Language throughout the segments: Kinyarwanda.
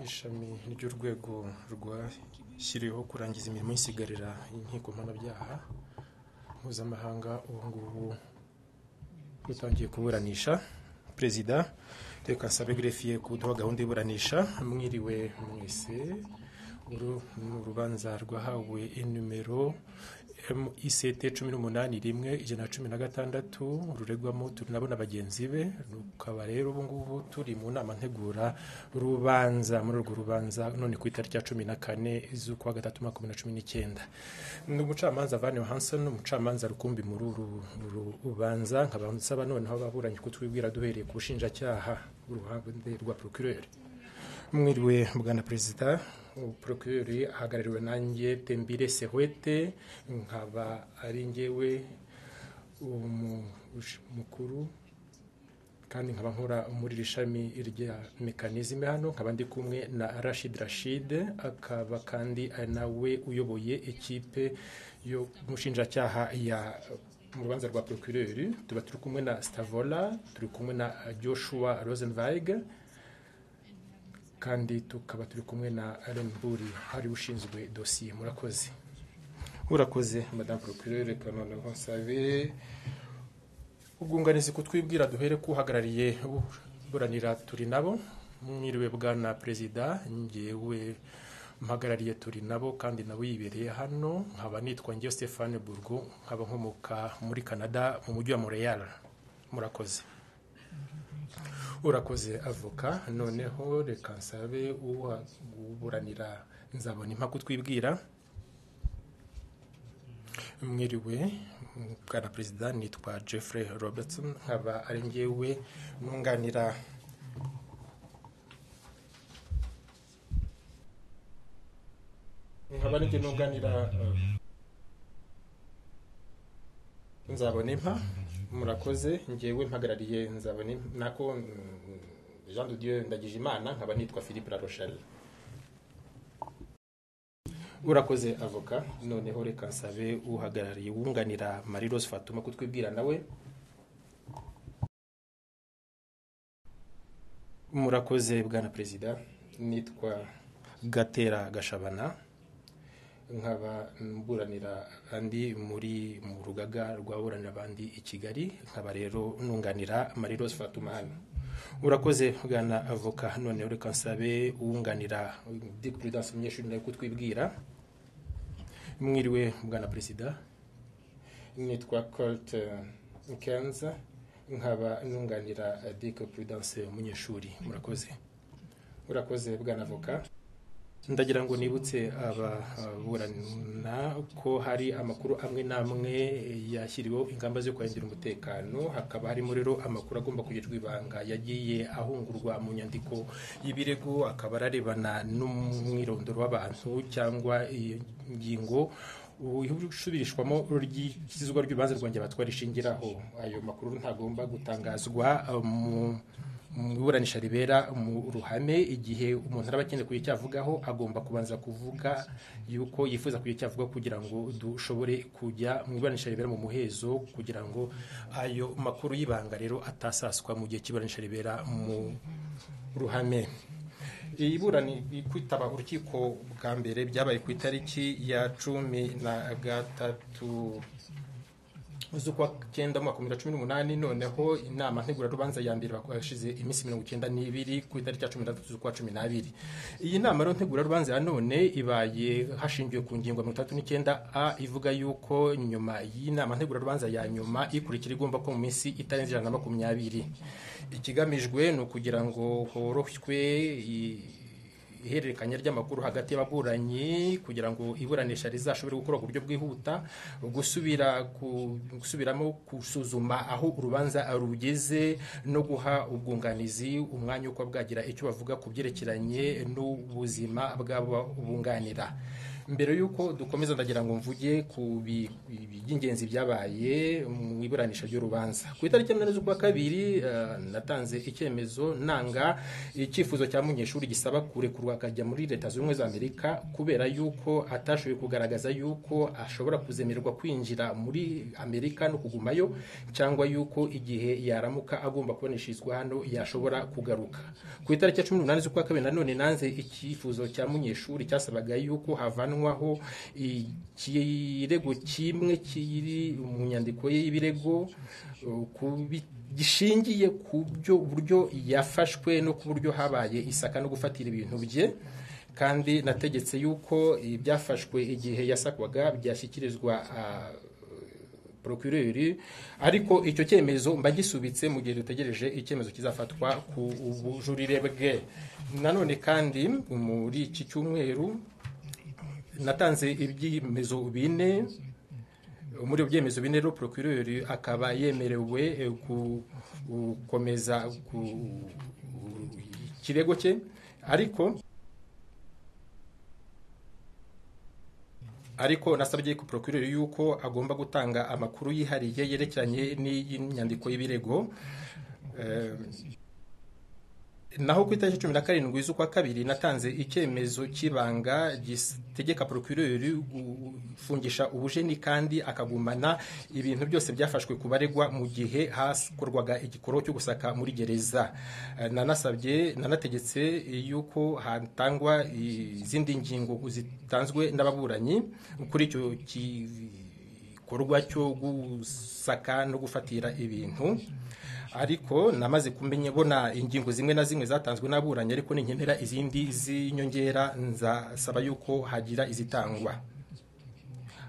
ishami ry'urwego rwashyiriweho kurangiza imirimo y'isigarira y'inkiko mpanabyaha mpuzamahanga ubu ngubu rutangiye kuburanisha perezida reka nsabe gerefiye kuduha gahunda y'iburanisha mwiriwe mwese uru ni urubanza rwahawe inimero ICT cumi n'umunani rimwe ijana na cumi na gatandatu ruregwamo tunabona bagenzi be rukaba rero ubu ngubu turi mu nama ntegura rubanza muri urwo rubanza none ku itariki ya cumi na kane z'ukwa gatatu umwaka bibiri na cumi n'icyenda ni umucamanza Van Hansen umucamanza rukumbi muri uru rubanza nkaba nsaba noneho ababuranyi kutwibwira duhereye ku bushinjacyaha uruhande rwa procureur mwiriwe bwana perezida procureur ahagarariwe nanjye tembire sehwete nkaba ari njyewe umukuru kandi nkaba nkora muri iri shami rya mekanizme hano nkaba ndi kumwe na rashid rashid akaba kandi ari nawe uyoboye ekipe y'umushinjacyaha ya mu rubanza rwa procureur tuba turi kumwe na stavola turi kumwe na joshua rosenweig kandi tukaba turi kumwe na Alain Buri hari ushinzwe dosiye murakoze urakoze madame procureur reka noneho nsabe ubwunganizi kutwibwira duhere ko uhagarariye buranira turi nabo mwiriwe bwana perezida ngewe mpagarariye turi nabo kandi nabo yibereye hano nkaba nitwa ngewe Stéphane Burgo nkaba nkomoka muri Canada mu mujyi wa Montreal murakoze urakoze avoka noneho reka nsabe uburanira nzabona impaka twibwira mwiriwe bwana perezida nitwa Jeffrey Robertson nkaba ari ngewe nunganira nkaba ari ngewe nunganira nzabona impa murakoze ngewe mpagarariye nzabona nako jean de dieu ndagije imana nkaba nitwa philippe larochelle urakoze avoka noneho reka nsabe uhagarariye wunganira marie rose fatuma kutwibwira nawe murakoze bwana perezida nitwa gatera gashabana nkaba mburanira andi muri mu rugaga rw'aburanira abandi i kigali nkaba rero nunganira marie rose fatuma hano urakoze bwana avoka noneho reka nsabe uwunganira dick prudence umunyeshuri nawe kutwibwira mwiriwe bwana perezida nitwa colt kenza nkaba nunganira dick prudence umunyeshuri murakoze urakoze bwana avoka ndagira ngo nibutse ababurana ko hari amakuru amwe n'amwe yashyiriweho ingamba zo kurengera umutekano hakaba harimo rero amakuru agomba kugirirwa ibanga yagiye ahungurwa mu nyandiko y'ibirego akaba ararebana n'umwirondoro w'abantu cyangwa ingingo usubirishwamo ry'ikizwa ry'urubanza rwanjye abatwara ishingiraho ayo makuru ntagomba gutangazwa mu mu iburanisha ribera mu ruhame igihe umuntu araba akeneye kugira icyo avugaho agomba kubanza kuvuga yuko yifuza kugira icyo avuga kugira ngo dushobore kujya mu iburanisha ribera mu muhezo kugira ngo ayo makuru y'ibanga rero atasaswa mu gihe cy'iburanisha ribera mu ruhame iyi kwitaba urukiko bwa mbere byabaye ku itariki ya cumi na gatatu z'ukwa cyenda umwaka bibiri na cumi n'umunani noneho inama ntegurarubanza ya mbere bashize iminsi mirongo icyenda n'ibiri ku itariki ya cumi na gatatu z'ukwa cumi n'abiri iyi nama rero ntegurarubanza ya none ibaye hashingiwe ku ngingo mirongo itatu n'icyenda a ivuga yuko nyuma y'inama ntegurarubanza ya nyuma ikurikira igomba ko mu minsi itarenze ijana na makumyabiri ikigamijwe ni ukugira ngo horoshywe ihererekanya ry'amakuru hagati y'ababuranyi kugira ngo iburanisha rizashobore gukora ku buryo bwihuta gusubira gusubiramo gusuzuma aho urubanza rugeze no guha ubwunganizi umwanya wo kuba bwagira icyo bavuga ku byerekeranye n'ubuzima bw'ababunganira mbere y'uko dukomeza ndagira ngo mvuge ku bi- bi- by'ingenzi byabaye mu iburanisha ry'urubanza ku itariki ya munani z'ukwa kabiri eh, natanze icyemezo nanga icyifuzo cya munyeshuri gisaba kurekurwa akajya muri leta zunze ubumwe za amerika kubera yuko atashoboye kugaragaza yuko ashobora kuzemererwa kwinjira muri amerika no kugumayo cyangwa yuko igihe yaramuka agomba kubonesherezwa hano yashobora kugaruka ku itariki ya cumi n'umunani z'ukwa kabiri nanone nanze icyifuzo cya munyeshuri cyasabaga yuko havanwaho ikirego kimwe kiri mu nyandiko ye y'ibirego uh, ku bi- gishingiye ku byo buryo yafashwe no ku buryo habaye isaka no gufatira ibintu bye kandi nategetse yuko ibyafashwe igihe yasakwaga byashyikirizwa ah, procureur ariko icyo cyemezo mba gisubitse mu gihe dutegereje icyemezo kizafatwa ku bujurire bwe nanone kandi muri iki cyumweru natanze ibyemezo bine muri ibyo byemezo bine rero procureur akaba yemerewe eh, ku- gukomeza ku- ikirego cye ariko ariko nasabye ko procureur yuko agomba gutanga amakuru yihariye yerekeranye n'inyandiko y'ibirego Eh, naho ku itariki cumi na karindwi z'ukwa kabiri natanze icyemezo cy'ibanga gitegeka procureur gufungisha ubujeni kandi akagumana ibintu byose byafashwe ku baregwa mu gihe hakorwaga igikorwa cyo gusaka muri gereza Eh, nanasabye nanategetse yuko hatangwa izindi ngingo zitanzwe n'ababuranyi kuri icyo gikorwa cyo gusaka no gufatira ibintu ariko namaze kumenya bona ingingo zimwe na zimwe zatanzwe n'aburanyi ariko ninkenera izindi z'inyongera nzasaba yuko hagira izitangwa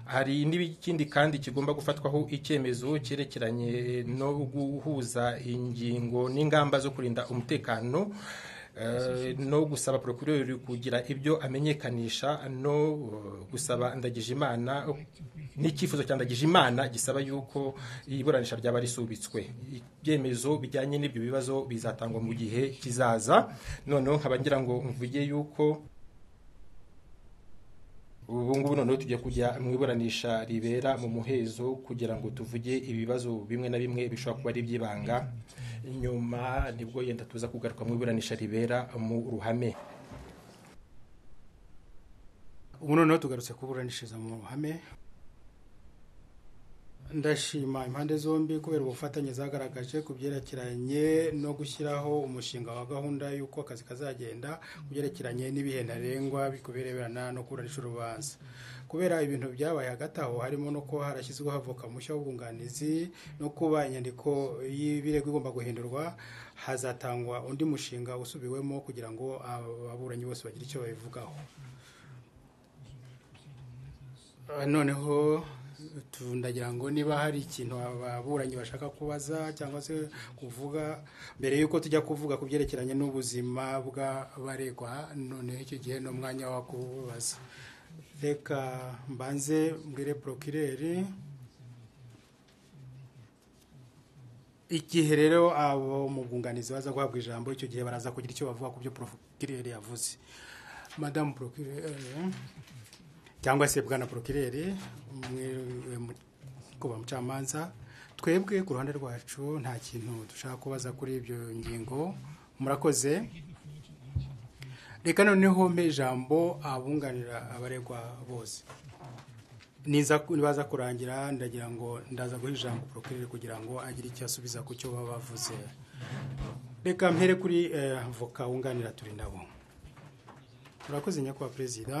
hari n'ikindi kandi kigomba gufatwaho icyemezo cyerekeranye no guhuza ingingo n'ingamba zo kurinda umutekano eh, no gusaba procureur kugira ibyo amenyekanisha no eh, gusaba ndagijimana n'icyifuzo cya ndagijimana gisaba yuko iburanisha ryaba risubitswe ibyemezo bijyanye n'ibyo bibazo bizatangwa mu gihe kizaza noneho nkaba ngira ngo mvuge yuko ubu ngubu noneho tujya kujya mu iburanisha ribera mu muhezo kugira ngo tuvuge ibibazo bimwe na bimwe bishobora kuba ari iby'ibanga nyuma nibwo yenda tuza kugaruka mu iburanisha ribera mu ruhame ubu noneho tugarutse kuburanishiriza mu ruhame ndashima impande zombi kubera ubufatanye zagaragaje ku byerekeranye no gushyiraho umushinga wa gahunda y'uko akazi kazagenda ku byerekeranye n'ibihe ntarengwa bikubereberana no kuburanisha urubanza kubera ibintu byabaye hagati aho harimo no kuba harashyizweho avoka mushya w'ubwunganizi no kuba inyandiko y'ibirego igomba guhindurwa hazatangwa undi mushinga usubiwemo kugira ngo ababuranyi bose bagire icyo babivugaho Ah, noneho tu- ndagira ngo niba hari ikintu ababuranyi bashaka kubaza cyangwa se kuvuga mbere y'uko tujya kuvuga ku byerekeranye n'ubuzima bw'abaregwa noneho icyo gihe ni umwanya wo kubaza reka mbanze mbwire porokireri igihe rero abo mu bwunganizi baza guhabwa ijambo icyo gihe baraza kugira icyo bavuga ku byo porokireri yavuze madamu porokireri cyangwa se bwana porokireri kuba mucamanza twebwe ku ruhande rwacu nta kintu dushaka kubaza kuri ibyo ngingo murakoze reka noneho mpe ijambo abunganira abaregwa bose niza nibaza kurangira ndagira ngo ndaza guha ijambo porokireri kugira ngo agire icyo asubiza ku cyo baba bavuze reka mpere kuri eh, voka wunganira turi nabo murakoze nyakubahwa perezida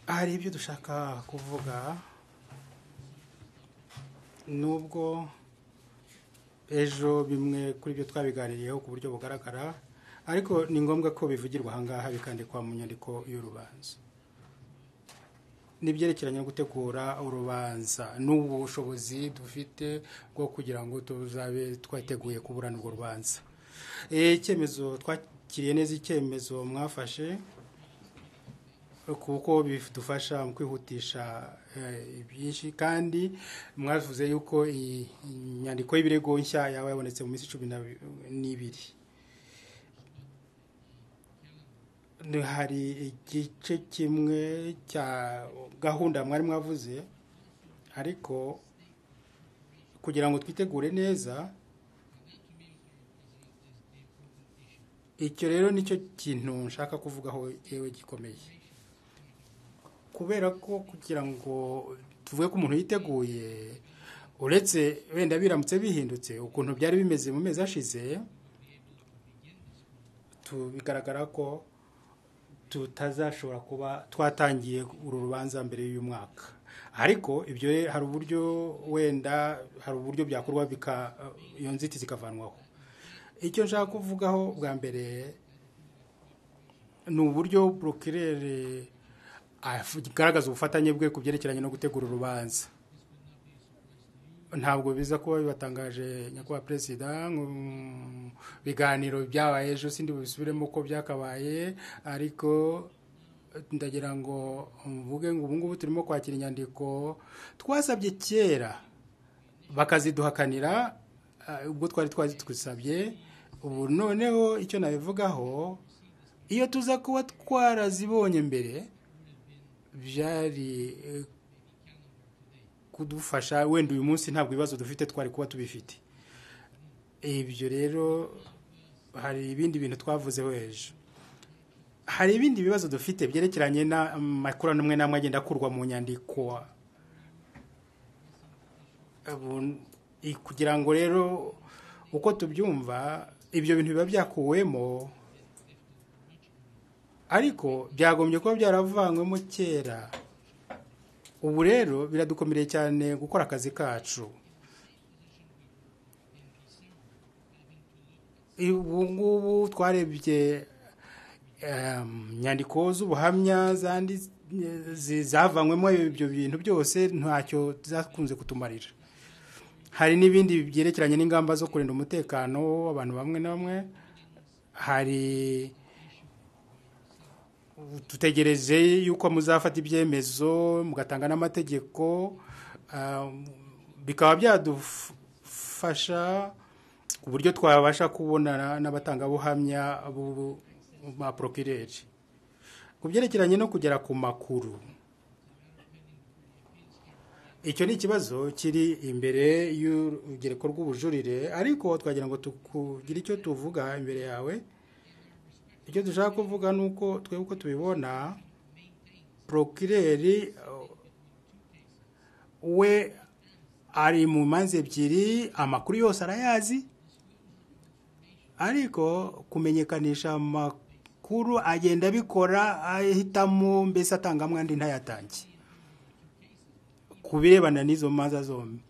hari ibyo dushaka kuvuga nubwo ejo bimwe kuri byo twabiganiriyeho ku buryo bugaragara ariko ni ngombwa ko bivugirwa ahangaha bikandikwa mu nyandiko y'urubanza n'ibyerekeranye no gutegura urubanza n'ubu bushobozi dufite bwo kugira ngo tuzabe twateguye kuburana urwo rubanza Eh, icyemezo twakiriye neza icyemezo mwafashe kuko bidufasha mu kwihutisha eh, ibyinshi kandi mwavuze yuko iyi inyandiko y'ibirego nshya yaba yabonetse mu minsi cumi na- n'ibiri hari igice kimwe cya gahunda mwari mwavuze ariko kugira ngo twitegure neza icyo rero nicyo kintu nshaka kuvugaho yewe gikomeye kubera ko kugira ngo tuvuge ko umuntu yiteguye uretse wenda biramutse bihindutse ukuntu byari bimeze mu mezi ashize bigaragara ko tutazashobora kuba twatangiye uru rubanza mbere y'uyu mwaka ariko ibyo hari uburyo wenda hari uburyo byakorwa bika iyo nzitizi ikavanwaho icyo nshaka kuvugaho bwa mbere ni uburyo burokirere agaragaza ubufatanye bwe ku byerekeranye no gutegura urubanza ntabwo biza kuba bibatangaje nyakubahwa perezida biganiro byabaye ejo sindi bubisubiremo uko byakabaye ariko ndagira ngo mvuge ngo ubungubu turimo kwakira inyandiko twasabye kera bakaziduhakanira ubwo twari twazitwisabye ubu noneho icyo nabivugaho iyo tuza kuba twarazibonye mbere byari kudufasha wenda uyu munsi ntabwo ibibazo dufite twari kuba tubifite ibyo rero hari ibindi bintu twavuzeho hejuru hari ibindi bibazo dufite byerekeranye n'amakorano amwe n'amwe agenda akurwa mu nyandiko kugira ngo rero uko tubyumva ibyo bintu biba byakuwemo ariko byagombye kuba byaravanywemo kera ubu rero biradukomereye cyane gukora akazi kacu ubu ngubu twarebye inyandiko z'ubuhamya zavanywemo ibyo bintu byose ntacyo zakunze kutumarira hari n'ibindi byerekeranye n'ingamba zo kurinda umutekano w'abantu bamwe na bamwe hari dutegereje yuko muzafata ibyemezo mugatanga n'amategeko bikaba byadufasha ku buryo twabasha kubonana n'abatangabuhamya ba porokireri ku byerekeranye no kugera ku makuru icyo ni ikibazo kiri imbere y'urugereko rw'ubujurire ariko twagira ngo tukugire icyo tuvuga imbere yawe icyo dushaka kuvuga ni uko twebwe uko tubibona porokireri we ari mu manza ebyiri amakuru yose arayazi ariko kumenyekanisha amakuru agenda abikora ahitamo mbese atangamo andi ntayatange ku birebana n'izo manza zombi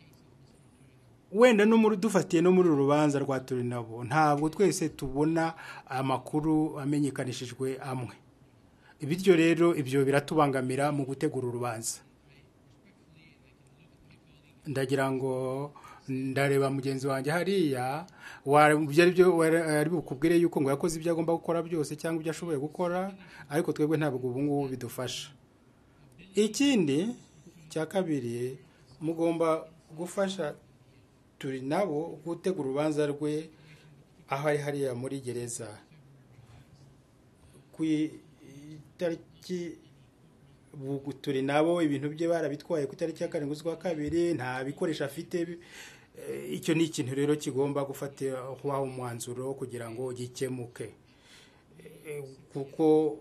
wenda no muri dufatiye no muri uru rubanza rwa turi nabo ntabwo twese tubona amakuru amenyekanishijwe amwe bityo rero ibyo biratubangamira mu gutegura urubanza ndagira ngo ndareba mugenzi wanjye hariya ari bukubwire yuko ngo yakoze ibyo agomba gukora byose cyangwa ibyo ashoboye gukora ariko twebwe ntabwo ubu ngubu bidufasha ikindi cya kabiri mugomba gufasha turi nabo gutegura urubanza rwe aho ari hariya muri gereza ku itariki turi nabo ibintu bye barabitwaye ku itariki ya karindwi z'ukwa kabiri nta bikoresho afite icyo ni ikintu rero kigomba gufatwaho umwanzuro kugira ngo gikemuke kuko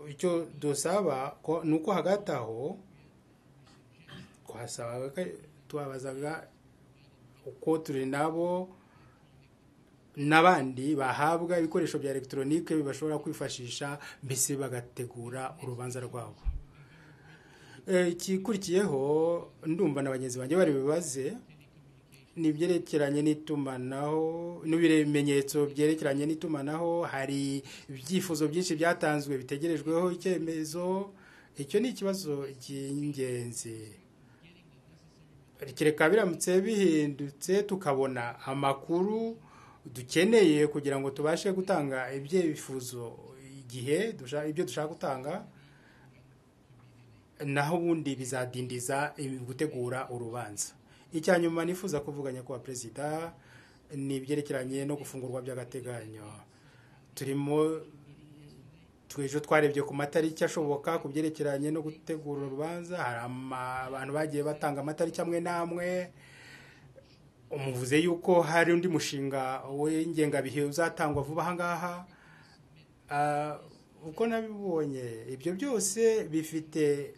icyo dusaba ni uko hagati aho twabazaga uko turi nabo n'abandi bahabwa ibikoresho bya elegitoronike bashobora kwifashisha mbese bagategura urubanza rwabo ikikurikiyeho ndumva na bagenzi banjye bari bibaze ni ibyerekeranye n'itumanaho n'ibimenyetso byerekeranye n'itumanaho hari ibyifuzo byinshi byatanzwe bitegerejweho icyemezo icyo ni ikibazo cy'ingenzi kereka biramutse bihindutse tukabona amakuru dukeneye kugira ngo tubashe gutanga ibyifuzo igihe ibyo dushaka gutanga naho ubundi bizadindiza gutegura urubanza icya nyuma nifuza kuvuga nyakubahwa perezida ni ibyerekeranye no gufungurwa by'agateganyo turimo twejo twarebye ku matariki ashoboka ku byerekeranye no gutegura urubanza hari ama- abantu bagiye batanga amatariki amwe n'amwe umuvuze yuko hari undi mushinga w'ingengabihe uzatangwa vuba aha ngaha Ah, uko nabibonye ibyo byose bifite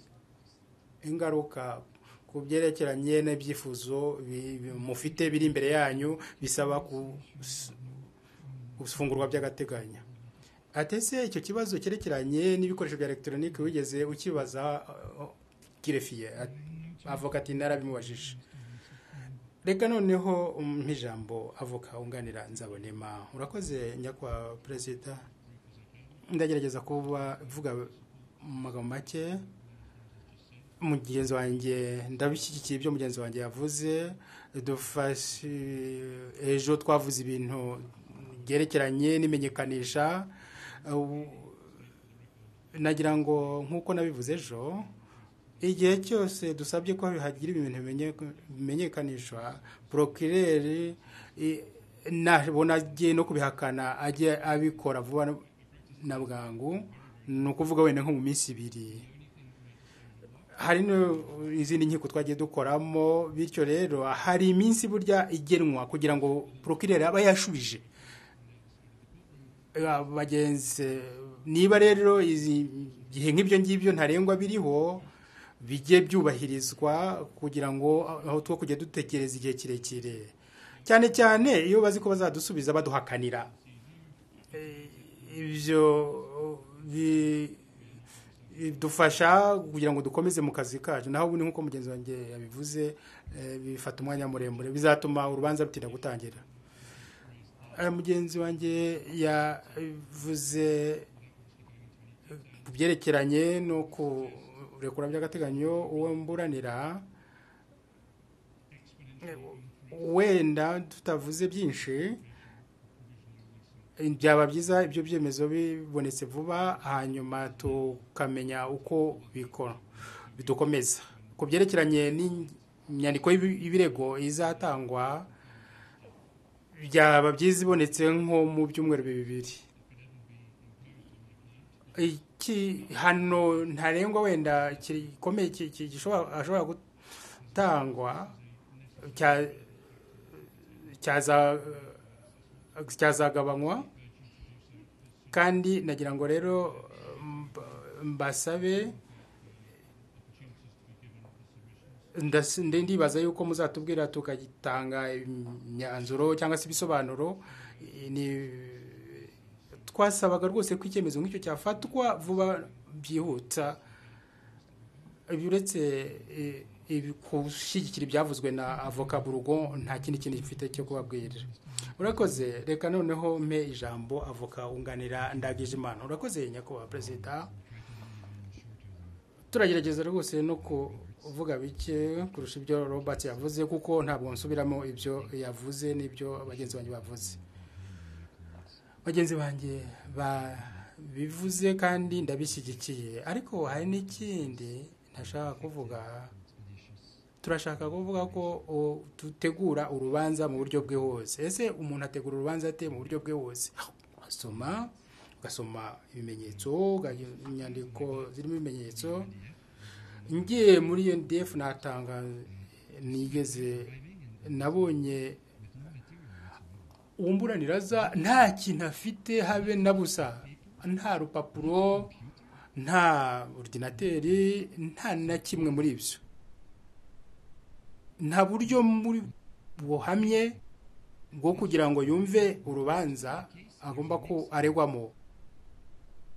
ingaruka ku byerekeranye n'ibyifuzo bi- bi- mufite biri imbere yanyu bisaba kus- gufungurwa by'agateganyo atese icyo kibazo cyerekeranye n'ibikoresho bya elegitoronike wigeze ukibaza ah, kirefiye At- avuga ati narabimubajije reka noneho um, nk'ijambo avoka wunganira nzabonema urakoze nyakwa perezida ndagerageza kuba vuga mu magambo make mugenzi wanjye ndabishyigikiye ibyo mugenzi wanjye yavuze dufashe ejo twavuze ibintu byerekeranye n'imenyekanisha Uh, nagira ngo nk'uko nabivuze ejo igihe cyose dusabye ko hagira ibintu bimenye- bimenyekanishwa porokireri nabona agiye no kubihakana ajye abikora vuba na bwangu ni ukuvuga wenda nko mu minsi ibiri hari n'izindi nkiko twagiye dukoramo bityo rero hari iminsi burya igenwa kugira ngo porokireri aba yashubije Eh, bagenzi niba rero izi gihe nk'ibyo ngibyo ntarengwa biriho bijye byubahirizwa kugira ngo aho two kujya dutekereza igihe kirekire cyane cyane iyo bazi ko bazadusubiza baduhakanira Eh, ibyo bi- bidufasha kugira ngo dukomeze mu kazi kacu naho ubundi nk'uko mugenzi wanjye yabivuze eh, bifata umwanya muremure bizatuma urubanza rutinda gutangira Eh, mugenzi wanjye yavuze eh, ku byerekeranye no kurekura by'agateganyo uwo mburanira eh, wenda tutavuze byinshi byaba byiza ibyo byemezo bibonetse vuba hanyuma tukamenya uko bikora bidukomeza ku byerekeranye n'inyandiko y'ibi- y'ibirego izatangwa byaba byiza ibonetse nko mu byumweru bibiri igihano ntarengwa wenda gikomeye ki- ki- gishobora- ashobora gutangwa cya- cyaza cyazagabanywa kandi nagira ngo rero mba- mbasabe ndasi- ndi- ndibaza yuko muzatubwira tukagitanga imyanzuro cyangwa se ibisobanuro ni- twasabaga rwose ko icyemezo nk'icyo cyafatwa vuba byihuta uretse eh, ibi- gushyigikira ibyavuzwe na avoka burugo nta kindi kintu gifite cyo kubabwira urakoze reka noneho mpe ijambo avoka wunganira ndagijimana urakoze nyakubahwa perezida turagerageza rwose no kuvuga bike kurusha ibyo robert yavuze kuko ntabwo nsubiramo ibyo yavuze n'ibyo bagenzi banjye bavuze bagenzi banjye babivuze kandi ndabishyigikiye ariko hari n'ikindi ntashaka kuvuga turashaka kuvuga ko o- dutegura urubanza mu buryo bwihuse ese umuntu ategura urubanza ate mu buryo bwihuse asoma ugasoma ibimenyetso uga- inyandiko zirimo ibimenyetso ngiye muri UNDF natanga nigeze nabonye wumburanira aza nta kintu afite habe na busa nta rupapuro nta ordinateri nta na kimwe muri ibyo nta buryo muri buhamye bwo kugira ngo yumve urubanza agomba ko aregwamo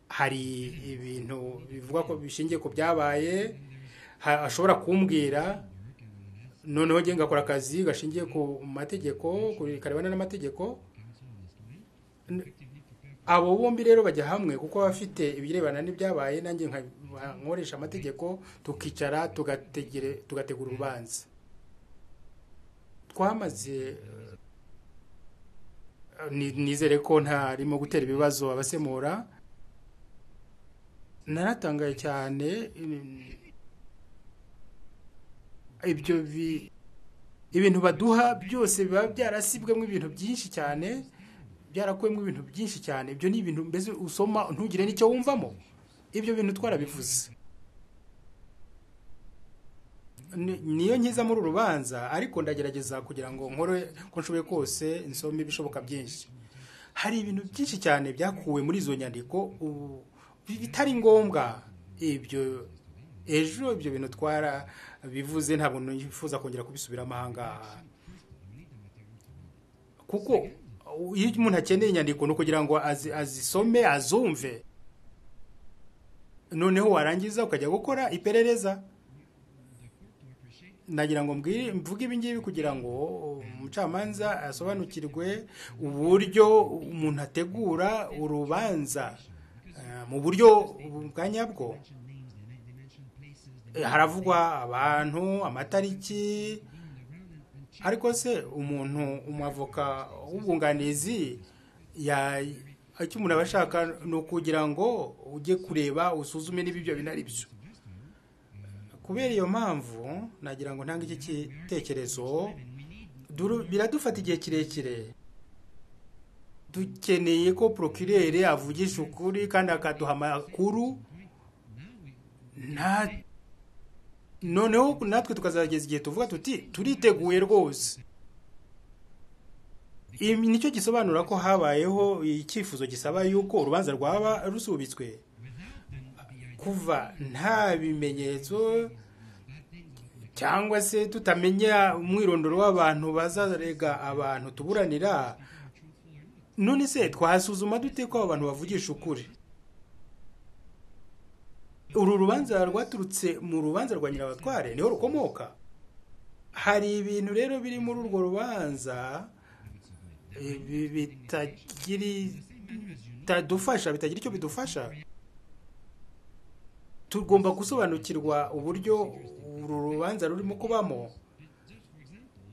hari ibintu bivuga ko bishingiye ku byabaye ha- ashobora kumbwira noneho njye ngakora akazi gashingiye ku mategeko ku- karebana n'amategeko N- abo bombi rero bajya hamwe kuko baba bafite ibirebana n'ibyabaye nanjye nka- nkoresha amategeko tukicara tugategere- tugategura urubanza twamaze eh, ni- nizere ko ntarimo gutera ibibazo abasemura naratangaye cyane mm, ibyo bi- ibintu baduha byose biba byarasibwemo ibintu byinshi cyane byarakuyemo ibintu byinshi cyane ibyo ni ibintu mbese usoma ntugire n'icyo wumvamo ibyo bintu twarabivuze niyo nkiza muri urubanza ariko ndagerageza kugira ngo nkore ko nshoboye kose nsome ibishoboka byinshi hari ibintu byinshi cyane byakuwe muri izo nyandiko ubu bitari ngombwa ibyo ejo ibyo bintu twara bivuze ntabwo nifuza kongera kubisubiramo aha ngaha kuko iyo umuntu akeneye inyandiko ni ukugira ngo azisome azumve noneho warangiza ukajya gukora iperereza nagira ngo mvuge ibi ngibi kugira ngo umucamanza asobanukirwe uburyo umuntu ategura urubanza mu buryo bwa nyabwo haravugwa abantu amatariki ariko se umuntu umwavoka w'ubwunganizi icyo umuntu aba ashaka ni ukugira ngo ujye kureba usuzume niba ibyo binari byo kubera iyo mpamvu nagira ngo ntange iki gitekerezo biradufata igihe kirekire dukeneye ko porokirere avugisha ukuri kandi akaduha amakuru noneho natwe tukazageza igihe tuvuga tuti turiteguye rwose nicyo gisobanura ko habayeho icyifuzo gisaba yuko urubanza rwaba rusubitswe kuva nta bimenyetso cyangwa se tutamenya umwirondoro w'abantu bazarega abantu tuburanira none se twasuzuma dute ko abantu bavugisha ukuri uru rubanza rwaturutse mu rubanza rwa nyirabatware niho rukomoka hari ibintu rero biri muri urwo rubanza bitadufasha bitagira icyo bidufasha tugomba gusobanukirwa uburyo uru rubanza rurimo kubamo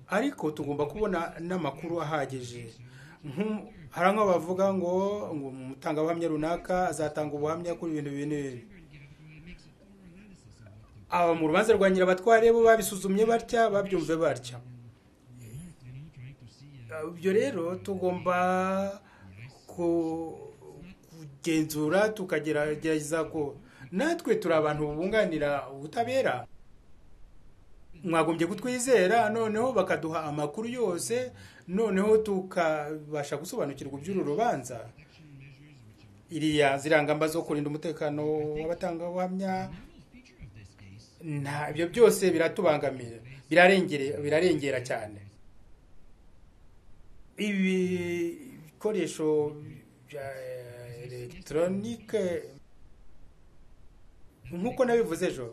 ariko tugomba kubona n'amakuru ahagije hari nk'aho bavuga ngo ngo umutangabuhamya runaka azatanga ubuhamya kuri ibintu binini aba mu rubanza rwa nyirabatware bo babisuzumye batya babyumve batya ibyo rero tugomba kugenzura tukagerageza ko natwe turi abantu bunganira ubutabera mwagombye kutwizera noneho bakaduha amakuru yose noneho tukabasha gusobanukirwa iby'uru rubanza iriya zirangamba zo kurinda umutekano w'abatangabuhamya nta ibyo byose biratubangamira birarengera cyane ibi bikoresho bya elegitoronike nk'uko nabivuze ejo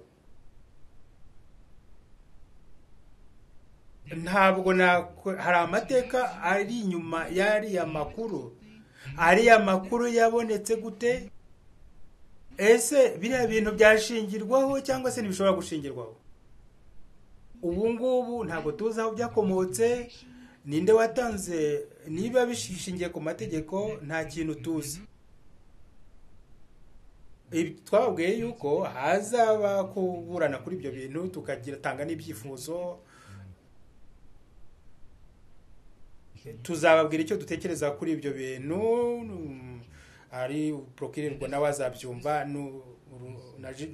ntabwo hari amateka ari inyuma y'ariya makuru ariya makuru yabonetse gute ese biriya bintu byashingirwaho cyangwa se ntibishobora gushingirwaho ubu ngubu ntabwo tuzi aho byakomotse ninde watanze niba bishingiye ku mategeko nta kintu tuzi twababwiye yuko hazaba kuburana kuri ibyo bintu tukagira n'ibyifuzo tuzababwira icyo dutekereza kuri ibyo bintu ari porokirirwa nawe azabyumva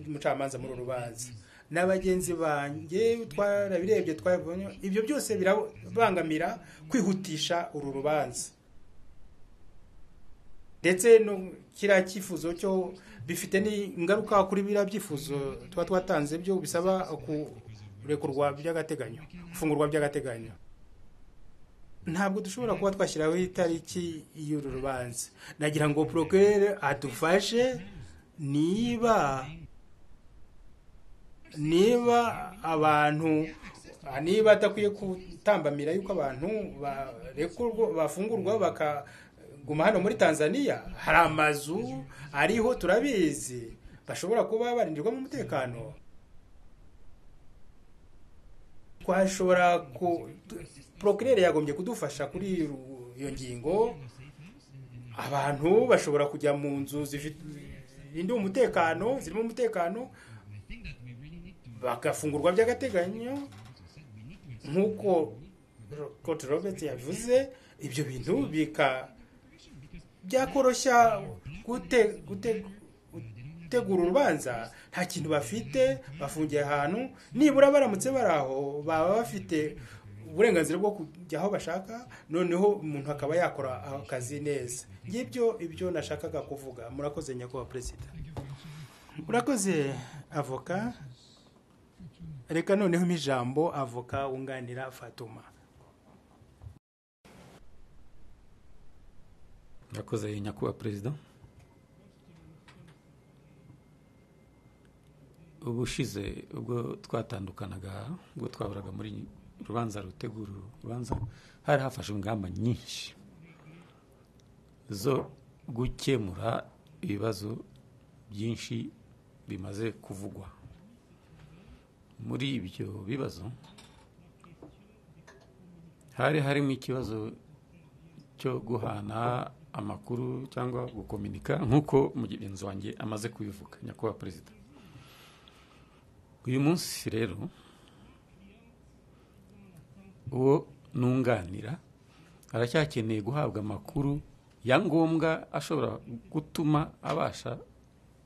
umucamanza muri uru rubanza na bagenzi banjye twarabirebye twabonye ibyo byose birabangamira kwihutisha uru rubanza ndetse kiriya cyifuzo cyo bifite n'ingaruka kuri biriya byifuzo tuba twatanze byo bisaba kurekurwa by'agateganyo gufungurwa by'agateganyo ntabwo dushobora kuba twashyiraho itariki y'uru rubanza nagira ngo porokere adufashe niba niba abantu niba adakwiye kutambamira yuko abantu bafungurwa baka guma hano muri tanzania hari amazu ariho turabizi bashobora kuba barindirwamo umutekano twashobora ku porokirere yagombye kudufasha kuri iyo ngingo abantu bashobora kujya mu nzu zirinda umutekano zirimo umutekano bagafungurwa by'agateganyo nk'uko kote robert yabivuze ibyo bintu bika byakoroshya gute gute gutegura urubanza nta kintu bafite bafungiye ahantu nibura baramutse bari aho baba bafite uburenganzira bwo kujya aho bashaka noneho umuntu akaba yakora akazi neza ngibyo ibyo nashakaga kuvuga murakoze nyakubahwa perezida murakoze avoka reka noneho ijambo avoka wunganira fatuma yakoze nyakubahwa perezida ubushize ubwo twatandukanaga ubwo twaburaga muri urubanza rutegura urubanza hari hafashe ingamba nyinshi zo gukemura ibibazo byinshi bimaze kuvugwa muri ibyo bibazo hari harimo ikibazo cyo guhana amakuru cyangwa gukominika nk'uko mugenzi wanjye amaze kubivuga nyakubahwa perezida uyu munsi rero uwo nunganira aracyakeneye guhabwa amakuru ya ngombwa ashobora gutuma abasha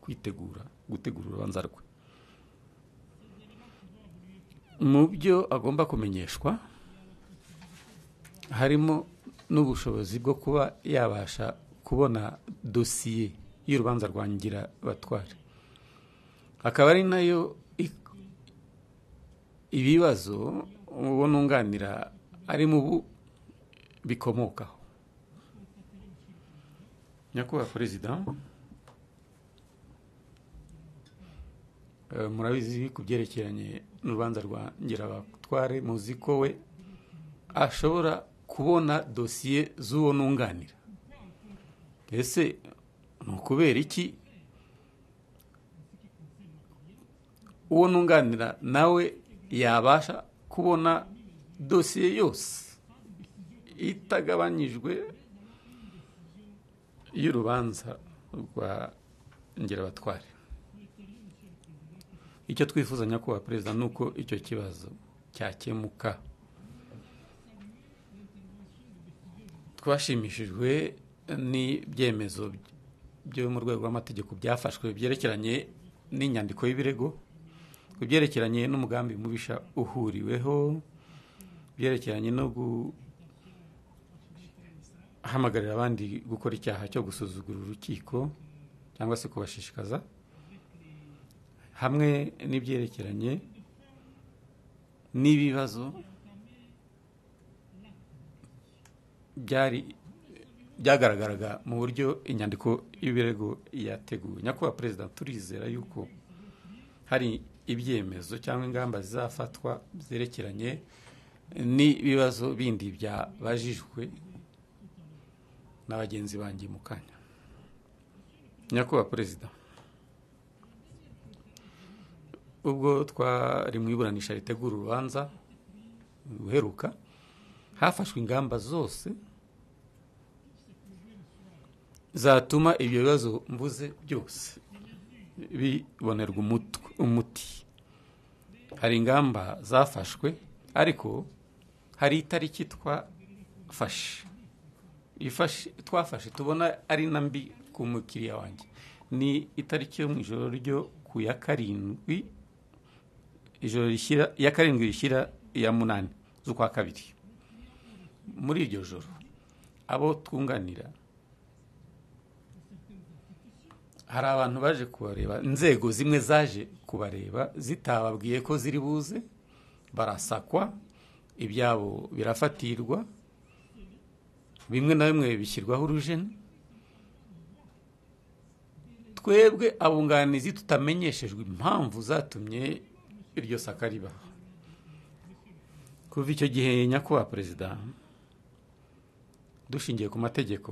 kwitegura gutegura urubanza rwe mu byo agomba kumenyeshwa harimo n'ubushobozi bwo kuba yabasha kubona dosiye y'urubanza rwangira batware akaba ari nayo ibibazo uwo nunganira ari mu bu bikomokaho nyakubahwa perezida murabizi ku byerekeranye n'urubanza rwa ngirabatware muzi ko we ashobora kubona dosiye z'uwo nunganira ese ni ukubera iki uwo nunganira nawe yabasha kubona dosiye yose itagabanyijwe y'urubanza rwa ngirabatware icyo twifuza nyakubahwa perezida ni uko icyo kibazo cyakemuka twashimishijwe n'ibyemezo byo mu rwego rw'amategeko byafashwe byerekeranye n'inyandiko y'ibirego ku byerekeranye n'umugambi mubisha uhuriweho byerekeranye no guhamagarira abandi gukora icyaha cyo gusuzugura urukiko cyangwa se kubashishikaza hamwe n'ibyerekeranye n'ibibazo byari byagaragaraga mu buryo inyandiko y'ibirego yateguwe nyakubahwa perezida turizera yuko hari ibyemezo cyangwa ingamba zizafatwa byerekeranye n'ibibazo bindi byabajijwe na bagenzi banjye mu kanya nyakubahwa perezida ubwo twari mu iburanisha ritegura urubanza ruheruka hafashwe ingamba zose zatuma ibyo bibazo mvuze byose bibonerwa umuti hari ingamba zafashwe ariko hari itariki twafashe twafashe tubona ari na mbi ku mukiriya wanjye ni itariki yo mu ijoro ryo ku ya karindwi ijoro rishyira iya karindwi rishyira iya munani z'ukwa kabiri muri iryo joro abo twunganira hari abantu baje kubareba inzego zimwe zaje kubareba zitababwiye ko ziri buze barasakwa ibyabo birafatirwa bimwe na bimwe bishyirwaho urujeni twebwe abunganizi tutamenyeshejwe impamvu zatumye iryo saka ribaha kuva icyo gihe nyakubahwa perezida dushingiye ku mategeko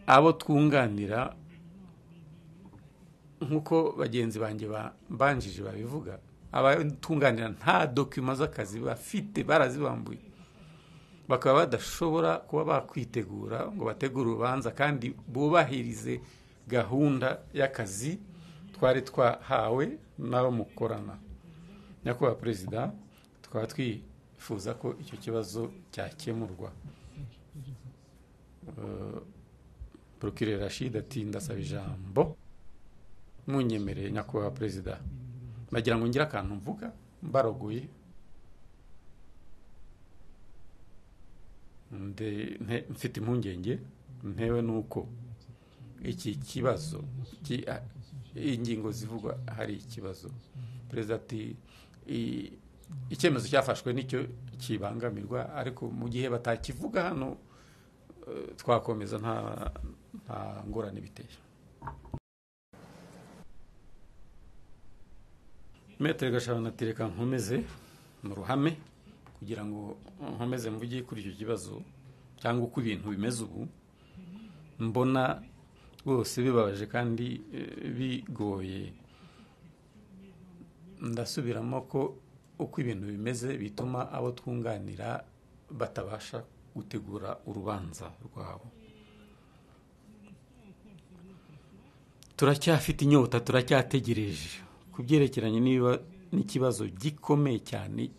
abo twunganira nk'uko bagenzi banjye banjije babivuga abatunganira nta dokima z'akazi bafite barazibambuye bakaba badashobora kuba bakwitegura ngo bategure urubanza kandi bubahirize gahunda y'akazi twari twahawe n'abo mukorana nyakubahwa perezida tukaba twifuza ko icyo kibazo cyakemurwa porokire rashida ati ndasaba ijambo munyemereye nyakubahwa perezida bagira ngo ngire akantu mvuga mbaroguye mfite impungenge ntewe nuko iki kibazo ingingo zivugwa hari ikibazo perezida ati icyemezo cyafashwe nicyo kibangamirwa ariko mu gihe batakivuga hano twakomeza nta ngorane biteye metero gashanu ati reka nkomeze mu ruhame kugira ngo nkomeze mvuge kuri icyo kibazo cyangwa uko ibintu bimeze ubu mbona rwose bibabaje kandi bigoye ndasubiramo ko uko ibintu bimeze bituma abo twunganira batabasha gutegura urubanza rwabo turacyafite inyota turacyategereje ku byerekeranye n'ikibazo gikomeye cyane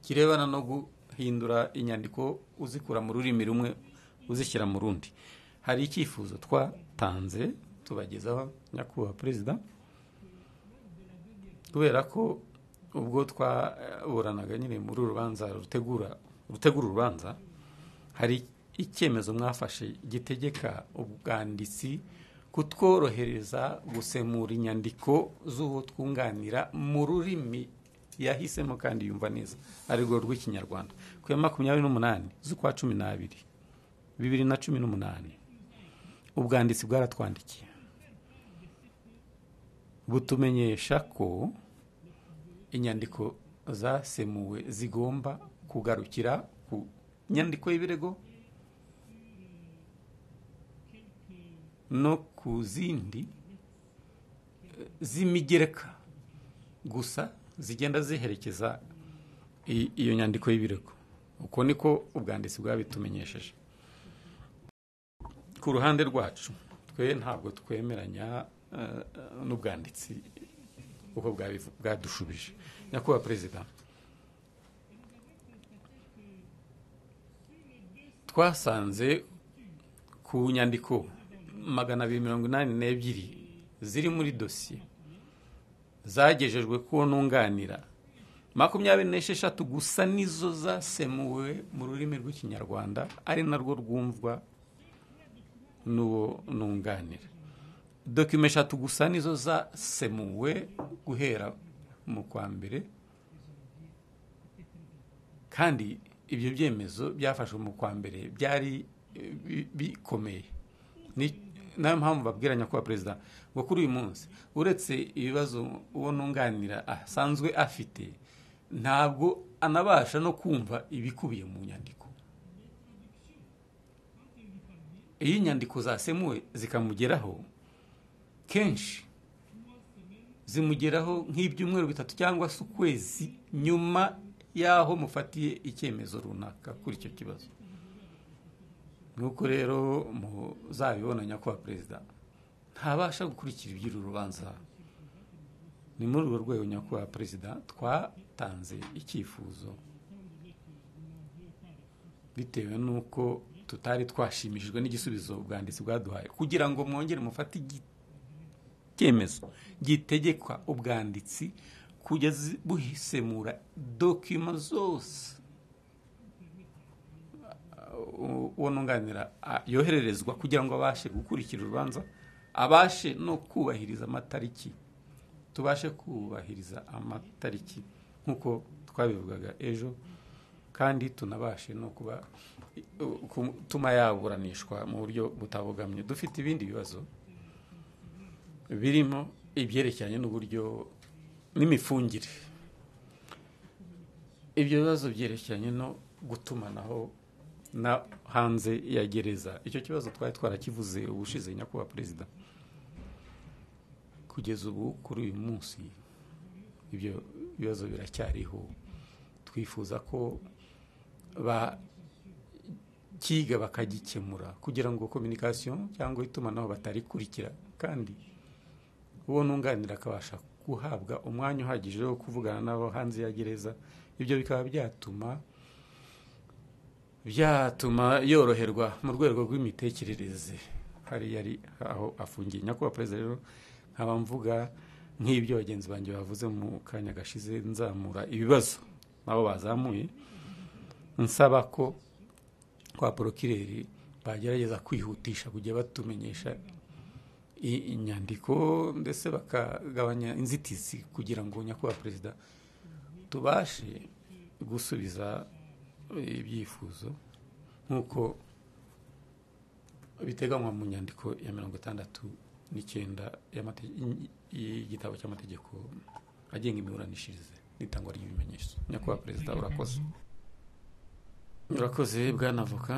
kirebana no guhindura inyandiko uzikura mu rurimi rumwe uzishyira mu rundi hari icyifuzo twatanze tubagezaho nyakubahwa perezida kubera ko ubwo twaburanaga nyine muri urubanza rutegura rutegura urubanza hari icyemezo mwafashe gitegeka ubwanditsi kutworohereza gusemura inyandiko z'uwo twunganira mu rurimi yahisemo kandi yumva neza arirwo rw'ikinyarwanda ku ya makumyabiri n'umunani z'ukwa cumi n'abiri bibiri na cumi n'umunani ubwanditsi bwaratwandikiye butumenyesha ko inyandiko zasemuwe zigomba kugarukira ku nyandiko y'ibirego no ku zindi z'imigereka gusa zigenda ziherekeza iyo nyandiko y'ibirego uko niko ubwanditsi bwabitumenyesheje ku ruhande rwacu twe ntabwo twemeranya n'ubwanditsi uko bwadushubije nyakubahwa perezida twasanze ku nyandiko magana abiri mirongo inani n'ebyiri ziri muri dosiye zagejejwe kuwo ntunganira makumyabiri n'esheshatu gusa nizo zasemuwe mu rurimi rw'ikinyarwanda ari narwo rwumvwa n'uwo nunganira dokima eshatu gusa nizo zasemuwe guhera mu kwa mbere kandi ibyo byemezo byafashwe mu kwa mbere byari bikomeye nayo mpamvu babwira nyakubahwa perezida ngo kuri uyu munsi uretse ibibazo uwo nunganira asanzwe afite ntabwo anabasha no kumva ibikubiye mu nyandiko iyo inyandiko zasemuwe zikamugeraho kenshi zimugeraho nk'ibyumweru bitatu cyangwa se ukwezi nyuma y'aho mufatiye icyemezo runaka kuri icyo kibazo nk'uko rero muzabibona nyakubahwa perezida ntabasha gukurikira iby'uru rubanza ni muri urwo rwego nyakubahwa perezida twatanze icyifuzo bitewe n'uko tutari twashimishijwe n'igisubizo ubwanditsi bwaduhaye kugira ngo mwongere mufate icyemezo gitegekwa ubwanditsi kugeza buhisemura dokima zose uwo nunganira yohererezwa kugira ngo abashe gukurikira urubanza abashe no kubahiriza amatariki tubashe kubahiriza amatariki nk'uko twabivugaga ejo kandi tunabashe no kuba tuma yaburanishwa mu buryo butabogamye dufite ibindi bibazo birimo ibyerekeranye n'uburyo n'imifungire ibyo bibazo byerekeranye no gutumanaho na hanze ya gereza icyo kibazo twari twarakivuze ubushize nyakubahwa perezida kugeza ubu kuri uyu munsi ibyo bibazo biracyariho twifuza ko bakiga bakagikemura kugira ngo kominikasiyo cyangwa itumanaho batarikurikira kandi uwo nunganira akabasha guhabwa umwanya uhagije wo kuvugana nabo hanze ya gereza ibyo bikaba byatuma byatuma yoroherwa mu rwego rw'imitekerereze hari yari aho afungiye nyakubahwa perezida rero nkaba mvuga nk'ibyo bagenzi banjye bavuze mu kanya gashize nzamura ibibazo nabo bazamuye nsaba ko kwa porokireri bagerageza kwihutisha kujya batumenyesha inyandiko ndetse bakagabanya inzitizi kugira ngo nyakubahwa perezida tubashe gusubiza ibyifuzo nk'uko biteganywa mu nyandiko ya mirongo itandatu n'icyenda y'igitabo cy'amategeko agenga imiburanishirize n'itangwa ry'ibimenyetso nyakubahwa perezida urakoze urakoze bwanavoka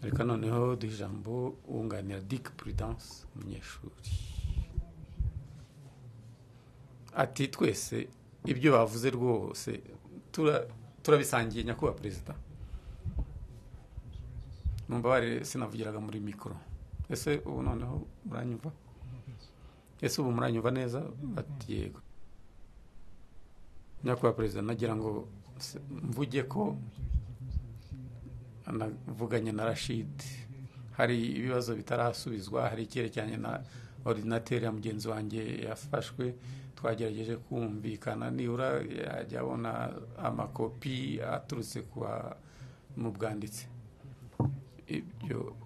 reka noneho duha ijambo wunganira dick prudence umunyeshuri ati twese ibyo bavuze rwose turabisangiye nyakubahwa perezida mubabare sinavugiraga muri mikoro ese ubu noneho muranyumva ese ubu muranyumva neza bati yego nyakubahwa perezida nagira ngo mvuge ko navuganye na rashidi hari ibibazo bitarasubizwa hari icyerekeranye na ordinateri ya mugenzi wanjye yafashwe twagerageje kumvikana nibura yajya abona amakopi aturutse mu bwanditse ibyo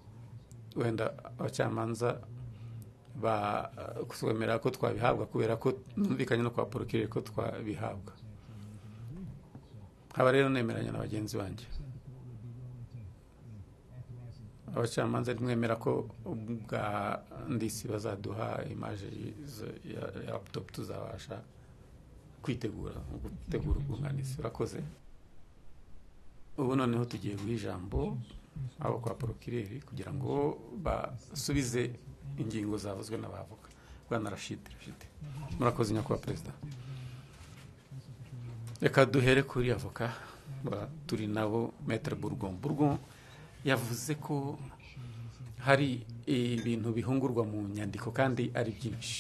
wenda abacamanza batwemera ko twabihabwa kubera ko numvikanye no kwa porokirere ko twabihabwa nkaba rero nemeranya na bagenzi banjye abacamanza ntibwemera ko ubwanditsi bazaduha imaje ya laputopu tuzabasha kwitegura gutegura ubwunganizi urakoze ubu noneho tugiye guha ijambo abo kwa porokireri kugira ngo basubize ingingo zavuzwe n'abavoka bwana rashidi rashidi murakoze nyakubahwa perezida reka duhere kuri avoka turi nabo metere burgon burgon yavuze ko hari ibintu bihungurwa mu nyandiko kandi ari byinshi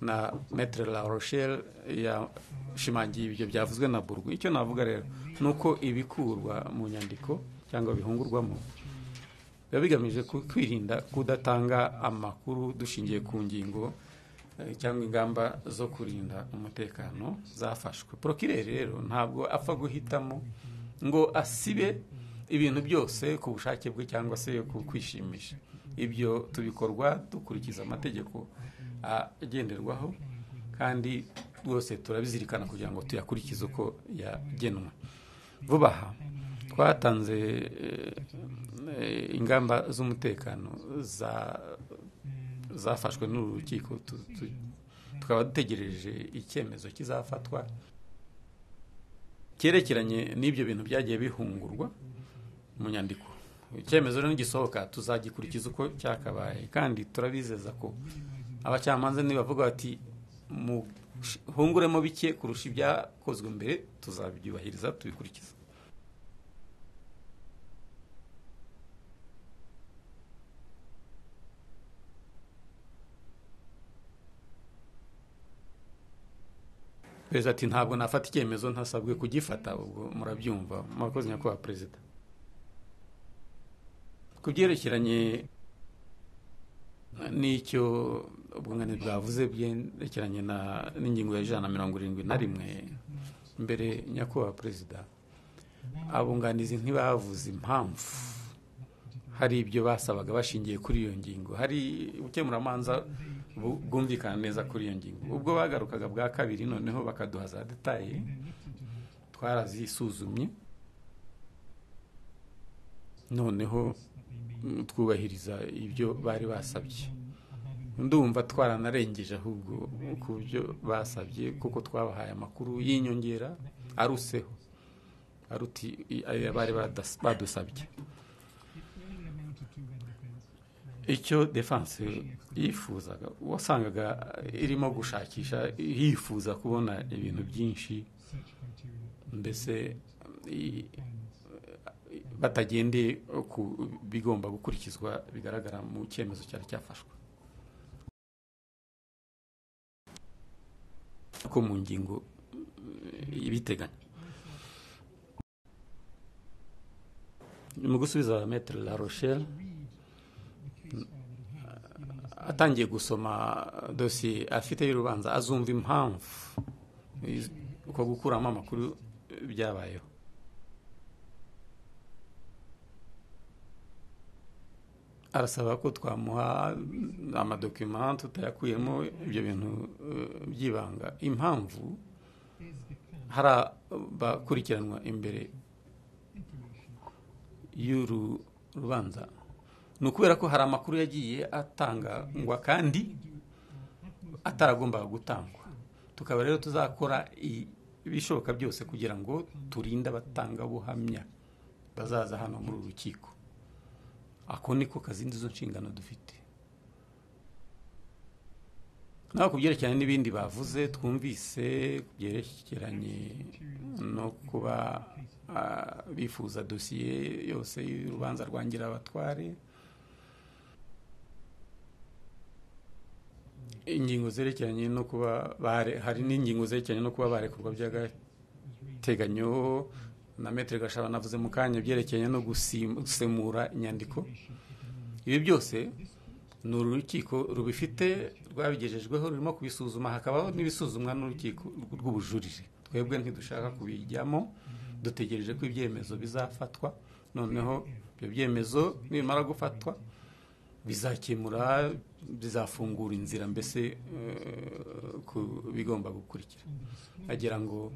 na metere la rochelle yashimangiye ibyo byavuzwe na burgon icyo navuga rero ni uko ibikurwa mu nyandiko cyangwa bihungurwamo biba bigamije kwirinda kudatanga amakuru dushingiye ku ngingo cyangwa ingamba zo kurinda umutekano zafashwe porokireri rero ntabwo apfa guhitamo ngo asibe ibintu byose ku bushake bwe cyangwa se ku kwishimisha ibyo tubikorwa dukurikiza amategeko agenderwaho kandi rwose turabizirikana kugira ngo tuyakurikize uko yagenwe vuba aha twatanze ingamba z'umutekano zafashwe n'uru rukiko tukaba dutegereje icyemezo kizafatwa cyerekeranye n'ibyo bintu byagiye bihungurwa mu nyandiko icyemezo rero nigisohoka tuzagikurikiza uko cyakabaye kandi turabizeza ko abacamanza nibavuga bati muhunguremo bike kurusha ibyakozwe mbere tuzabyubahiriza tubikurikiza perezida ati ntabwo nafata icyemezo ntasabwe kugifata ubwo murabyumva murakoze nyakubahwa perezida ku byerekeranye n'icyo ubwunganizi bwavuze byerekeranye n'ingingo ya ijana na mirongo irindwi na rimwe mbere nyakubahwa perezida abunganizi ntibavuze impamvu hari ibyo basabaga bashingiye kuri iyo ngingo hari ubukemuramanza bwumvikana neza kuri iyo ngingo ubwo bagarukaga bwa kabiri noneho bakaduha za detaye twarazisuzumye noneho twubahiriza ibyo bari basabye ndumva twaranarengeje ahubwo ku byo basabye kuko twabahaye amakuru y'inyongera aruseho aruti ayo bari badusabye icyo defanse yifuzaga wasangaga irimo gushakisha yifuza kubona ibintu byinshi mbese batagendeye ku bigomba gukurikizwa bigaragara mu cyemezo cyari cyafashwe ko mu ngingo ibiteganya mu gusubiza metero la rochelle atangiye gusoma dosiye afite y'urubanza azumva impamvu uko gukuramo amakuru byabayeho arasaba ko twamuha amadokima tutayakuyemo ibyo bintu by'ibanga impamvu hari abakurikiranwa imbere y'uru rubanza ni ukubera ko hari amakuru yagiye atangwa kandi ataragombaga gutangwa tukaba rero tuzakora ibishoboka byose kugira ngo turinde abatangabuhamya bazaza hano muri uru rukiko ako niko kazindi zo nshingano dufite nawe ku byerekeranye n'ibindi bavuze twumvise ku byerekeranye no kuba bifuza dosiye yose y'urubanza rwangira abatware ingingo zerekeranye no kuba hari n'ingingo zerekeranye no kuba barekurwa by'agateganyo na metero gashaba navuze mu kanya byerekeranye no gusemura inyandiko ibi byose ni urukiko rubifite rwabigejejweho rurimo kubisuzuma hakabaho n'ibisuzumwa n'urukiko rw'ubujurire twebwe ntidushaka kubijyamo dutegereje ko ibyemezo bizafatwa noneho ibyo byemezo nibimara gufatwa bizakemura bizafungura inzira mbese ku bigomba gukurikira agira ngo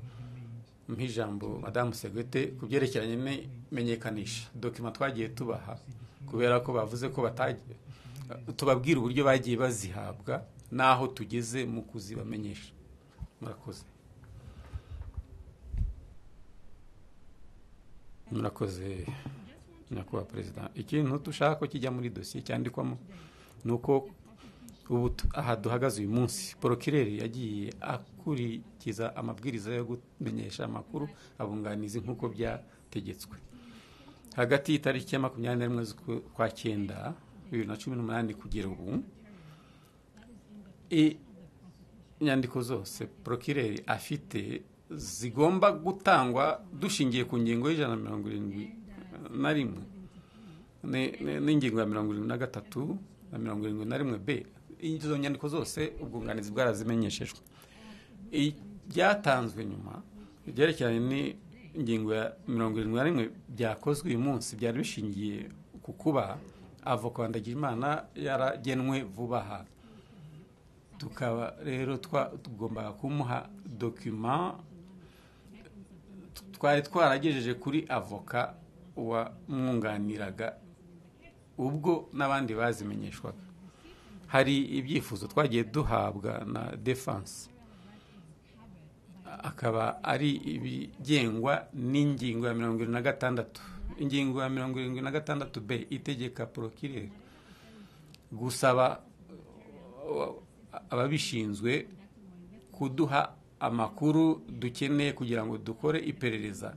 nk'ijambo madamu segwete ku byerekeranye n'imenyekanisha dokima twagiye tubaha kubera ko bavuze ko batagiye tubabwira uburyo bagiye bazihabwa n'aho tugeze mu kuzibamenyesha murakoze murakoze nyakubahwa perezida ikintu dushaka ko kijya muri dosiye cyandikwamo ni uko ubu aha duhagaze uyu munsi porokireri yagiye akurikiza amabwiriza yo kumenyesha amakuru abunganizi nk'uko byategetswe hagati y'itariki ya makumyabiri n'imwe z'ukwa cyenda bibiri na cumi n'umunani kugera ubu inyandiko zose porokireri afite zigomba gutangwa dushingiye ku ngingo y'ijana na mirongo irindwi na rimwe n'ingingo ya mirongo irindwi na gatatu na mirongo irindwi na rimwe be izo nyandiko zose ubwunganizi bwarazimenyeshejwe ibyatanzwe nyuma byerekeranye n'ingingo ya mirongo irindwi na rimwe byakozwe uyu munsi byari bishingiye ku kuba avoka Ndagijimana yaragenwe vuba aha tukaba rero tugomba kumuha dokima twari twaragejeje kuri avoka wamwunganiraga ubwo n'abandi bazimenyeshwaga hari ibyifuzo twagiye duhabwa na defanse akaba ari ibigengwa n'ingingo ya mirongo irindwi na gatandatu ingingo ya mirongo irindwi na gatandatu b itegeka porokireri gusaba ababishinzwe kuduha amakuru dukeneye kugira ngo dukore iperereza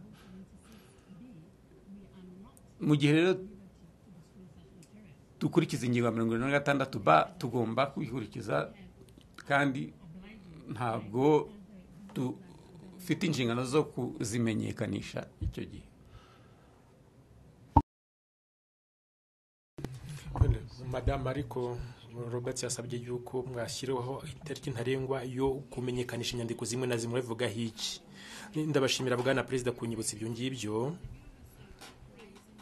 mu gihe rero dukurikiza ingingo ya mirongo irindwi na gatandatu ba tugomba kwikurikiza kandi ntabwo dufite inshingano zo kuzimenyekanisha icyo gihe madamu ariko robert yasabye yuko mwashyiriweho itariki ntarengwa yo kumenyekanisha inyandiko zimwe na zimwe bivuga hiki ndabashimira bwana perezida kunyibutsa ibyo ngibyo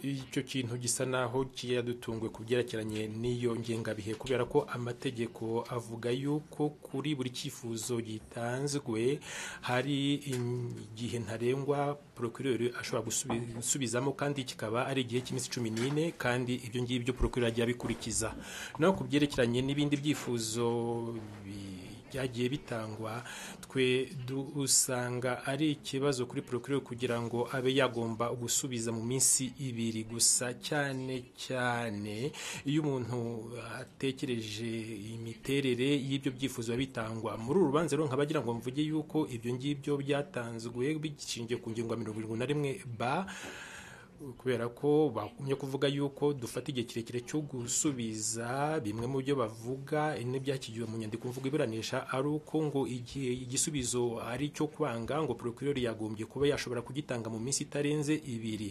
icyo kintu gisa naho kiyadutunguye ku byerekeranye n'iyo ngengabihe kubera ko amategeko avuga yuko kuri buri cyifuzo gitanzwe hari igihe ntarengwa porokirori ashobora gusubizamo kandi kikaba ari igihe cy'iminsi cumi n'ine kandi ibyo ngibyo porokirori ajya abikurikiza naho ku byerekeranye n'ibindi byifuzo byagiye bitangwa twe dusanga ari ikibazo kuri porokirori kugira ngo abe yagomba gusubiza mu minsi ibiri gusa cyane cyane iyo umuntu atekereje imiterere y'ibyo byifuzo biba bitangwa muri uru rubanza rero nkaba agira ngo mvuge yuko ibyo ngibyo byatanzwe bishingiye ku ngingo ya mirongo irindwi na rimwe ba kubera ko bagumye kuvuga yuko dufata igihe kirekire cyo gusubiza bimwe mu byo bavuga n'ibyakigiwe mu nyandiko mvugo iburanisha ari uko ngo igihe igisubizo ari icyo kwanga ngo porokirori yagombye kuba yashobora kugitanga mu minsi itarenze ibiri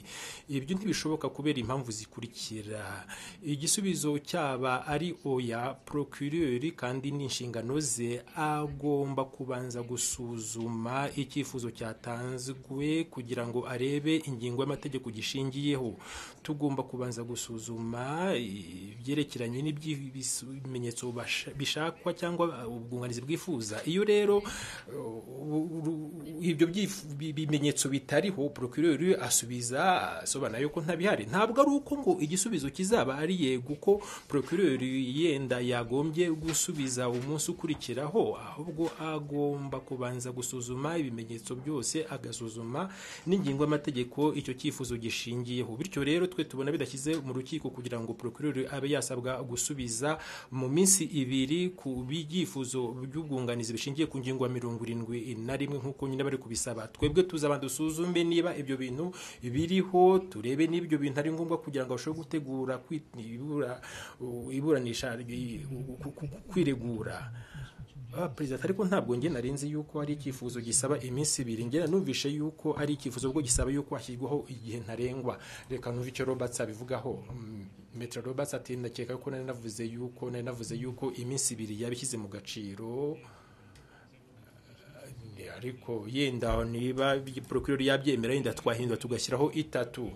ibyo ntibishoboka kubera impamvu zikurikira igisubizo cyaba ari oya porokirori kandi n'inshingano ze agomba kubanza gusuzuma icyifuzo cyatanzwe kugira ngo arebe ingingo y'amategeko gishingiyeho tugomba kubanza gusuzuma ibyerekeranye n'iby'ibimenyetso bishakwa cyangwa ubwunganizi bwifuza iyo rero ibyo bimenyetso bitariho porokirori asubiza asobanura yuko ntabihari ntabwo ari uko ngo igisubizo kizaba ari yego uko porokirori yenda yagombye gusubiza umunsi ukurikiraho ahubwo agomba kubanza gusuzuma ibimenyetso byose agasuzuma n'ingingo y'amategeko icyo cyifuzo gishingiyeho bityo rero twe tubona bidashyize mu rukiko kugira ngo porokirori abe yasabwa gusubiza mu minsi ibiri ku byifuzo by'ubwunganizi bishingiye ku ngingo ya mirongo irindwi na rimwe nk'uko nyine bari kubisaba twebwe tuzaba dusuzume niba ibyo bintu biriho turebe niba ibyo bintu ari ngombwa kugira ngo bashobore gutegura iburanisha kwiregura perezida ariko ntabwo njye narenze yuko ari icyifuzo gisaba iminsi ibiri njye nanumvishe yuko ari icyifuzo ubwo gisaba yuko hashyirwaho igihe ntarengwa reka numve icyo roberts abivugaho metero roberts ati ndakeka ko nari navuze yuko nari navuze yuko iminsi ibiri yabishyize mu gaciro ariko yenda niba porokirori yabyemera yenda twahindura tugashyiraho itatu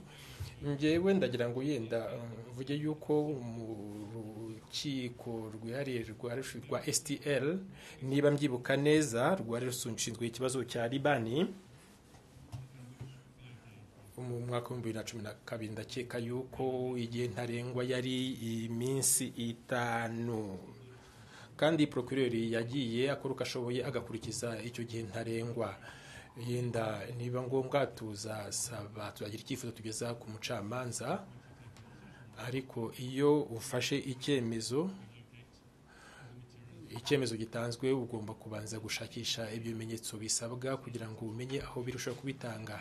njyewe ndagira ngo yenda mvuge yuko mu urukiko rwihariye rwa STL niba mbyibuka neza rwari rushinzwe ikibazo cya Libani mu mwaka w'ibihumbi bibiri na cumi na kabiri ndakeka yuko igihe ntarengwa yari iminsi itanu kandi porokireri yagiye akora uko ashoboye agakurikiza icyo gihe ntarengwa yenda niba ngombwa tuzasaba tuzagira icyifuzo tugeza ku mucamanza ariko iyo ufashe icyemezo icyemezo gitanzwe ugomba kubanza gushakisha ibyo bimenyetso bisabwa kugira ngo umenye aho birushaho kubitanga